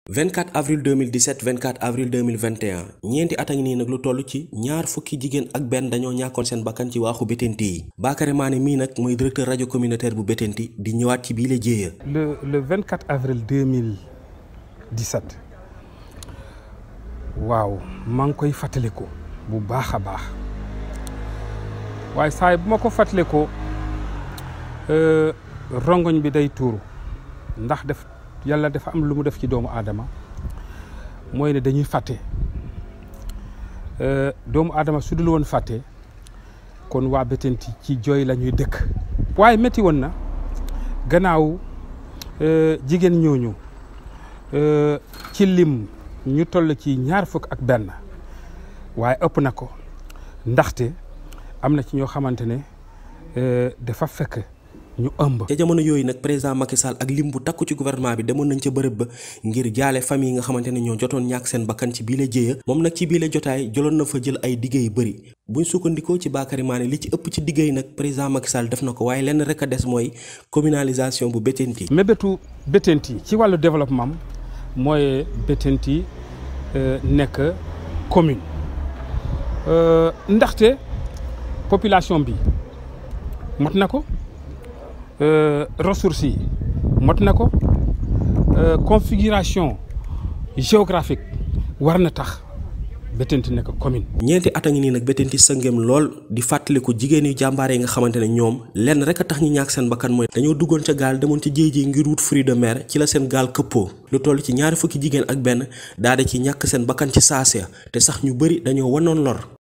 24 avril 2017 24 avril 2021 ñeenti at a ngi nii nag lu toll ci ñaar fukki jigéen ak benn dañoo ñàkkoon seen bakkan ci waaxu Bettenty yi Bakary Mané mii nag mooy directeur rajo communautaire bu Bettenty di ñëwaat ci bii la jéeya le le 24 avril 2017 waaw maa ngi koy fàttaliku bu baax a baax waaye saa bu ma ko fàttalikoo rongoñ bi day tuuru ndax def yàlla dafa am lu mu def ci doomu aadama mooy ne dañuy fàtte doomu aadama su dul woon fàtte kon waa Bettenty ci jooy la ñuy dëkk. waaye métti woon na gannaaw jigéen ñooñu ci lim ñu toll ci ñaar fukk ak benn waaye ëpp na ko ndaxte am na ci ñoo xamante ne dafa fekk. ñu ëmb. ca jamono yooyu nag président Macky Sall ak lim bu takku ci gouvernement bi demoon nañ ca bërëb ba ngir jaale famille yi nga xamante ne ñoo jotoon ñàkk seen bakkan ci biile jéeya moom nag ci biile jotaay jëloon na fa jël ay diggé yu bëri buñ sukkandikoo ci Bakary Mané li ci ëpp ci diggé yi nag président Macky Sall def na ko waaye lenn rek a des mooy communalisation bu Bettenty. mébétu Bettenty ci wàllu développement mooy Bettenty nekk commune ndaxte population bi mot na ko. ressources yi mot na ko configuration géographique war na tax Bettenty nekk commune. ñeenti at a ngi nii nag Bettenty sëngeem lool di fàttaliku jigéen yu jàmbaare yi nga xamante ne ñoom lenn rek a tax ñu ñàkk seen bakkan mooy. dañoo duggoon ca gaal demoon ci jéej ji ngir wut fruit de mer ci la seen gaal këppoo lu toll ci ñaari fukki jigéen ak benn daal di ci ñàkk seen bakkan ci saasiya te sax ñu bëri dañoo wanoon lor.